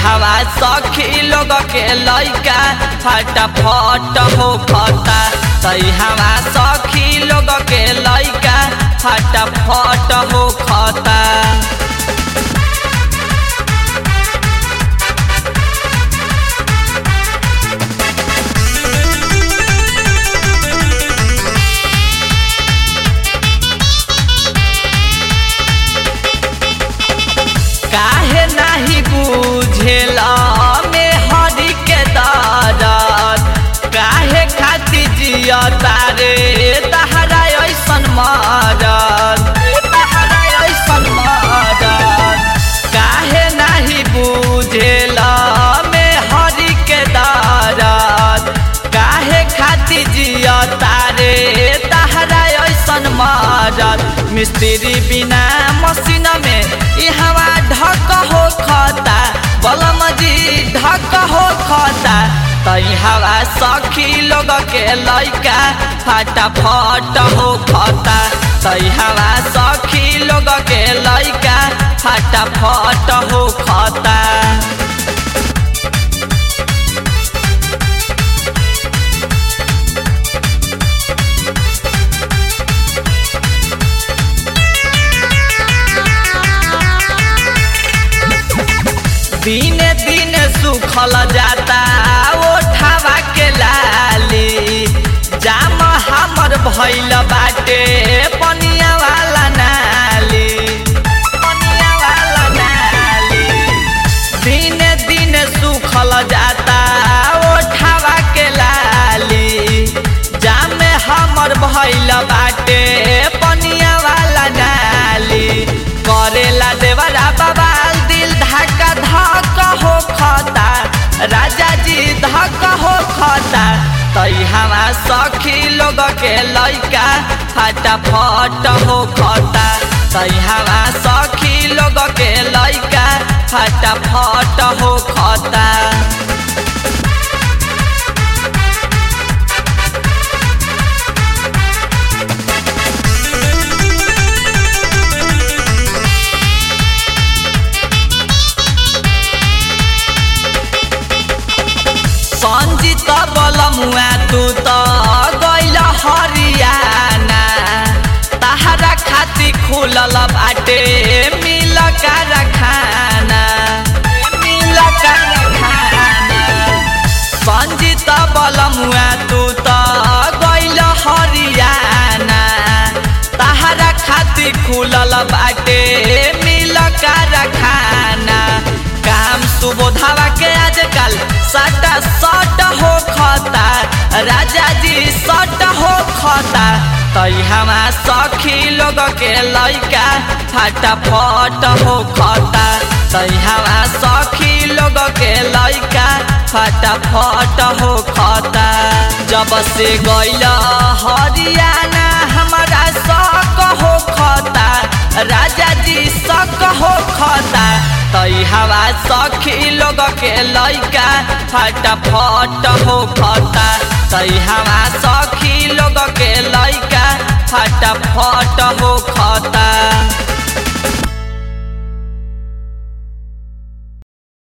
हवा सखी लोग के लैका फटाफट हो खता तई हवा सखी लोग के लैका फटाफट हो खता काहे नाही बुझेला में हरि के दरद काहे खाती जिया तारे तहरा ऐसन मरद तहरा ऐसन मरद काहे नाही बुझेला में हरि के दरद काहे खाती जिया तारे तहरा ऐसन मरद मिस्त्री बिना मशीन में ई हवा ढक हो खता बलम जी ढक हो खता तई हवा सखी लोग के लैका फटाफट हो खता तई हवा सखी लोग के लैका फटाफट हो खता दिने दिने सुखल जाता ओठावा के लाली जाम हमर भैल बाटे पनिया वाला नाली पनिया वाला नाली दिने दिने सुखल जाता ओठावा के लाली जाम हमर भैल बाटे पनिया वाला नाली करेला देवरा बबाल दिल धक्का धक हो खता राजा जी धक हो खता तई हवा सखी लोग के लैका फटाफट हो खता तई हवा सखी लोग के लैका फटाफट हो खता संजित बलमुआ तू त गैल हरियाना तहरा खाती खुलल बाटे मिल कारखाना मिल कारखाना संजित बलमुआ तू त गैल हरियाना तहरा खाती खुलल बाटे मिल कारखाना काम सुबोधावा के आजकल सट सट हो खता राजा जी सट हो खता तई हमा सखी लोग के लैका फटाफट हो खता तई हमा सखी लोग के लैका फटाफट हो खता जब से गैल हरियाना हमारा शक हो खता राजा जी शक हो खता तई हवा सखी लोग के लैका फटाफट हो खता तई हवा सखी लोग के लैका फटाफट हो खता